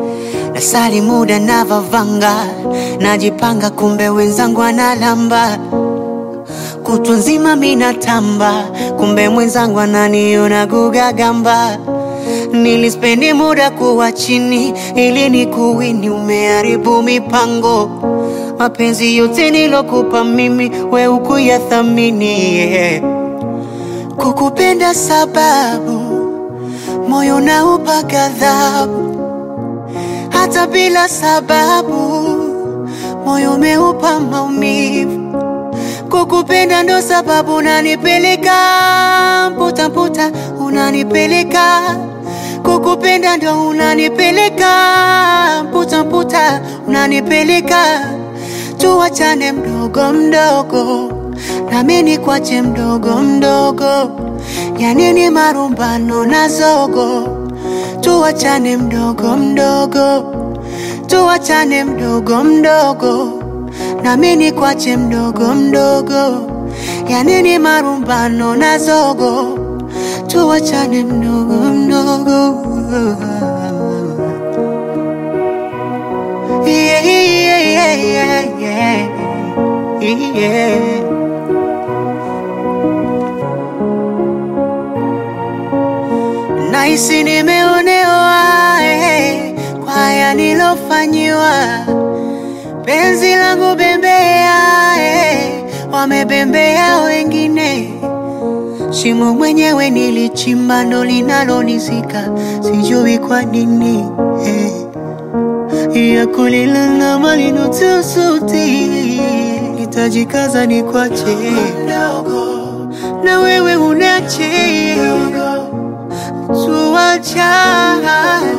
nasali muda navavanga, najipanga, kumbe wenzangu analamba kutwa nzima minatamba, kumbe mwenzangu ananiona gugagamba. Nilispendi muda kuwa chini ili ni kuwini, umeharibu mipango. Mapenzi yote nilokupa mimi, we ukuyathamini yeah. Kukupenda sababu moyo naupa ghadhabu, hata bila sababu moyo umeupa maumivu. Kukupenda ndo sababu unanipeleka mputa mputa, unanipeleka kukupenda ndo unanipeleka mputa mputa, unanipeleka tuwachane mdogo mdogo, nami nikwache mdogo mdogo, yanini marumbano na zogo, tuwachane mdogo mdogo, tuwachane mdogo mdogo, nami nikwache mdogo mdogo, yanini marumbano na zogo, tuwachane mdogo mdogo. Yeah, yeah, yeah, yeah, yeah. Yeah. Nahisi nimeonewa eh, kwa haya nilofanyiwa, penzi langu bembea eh, wamebembea wengine, shimo mwenyewe nilichimba ndo linalonizika, sijui kwa nini eh ya kulilala malinotia sauti, nitajikaza ni kwache na wewe unache tuachane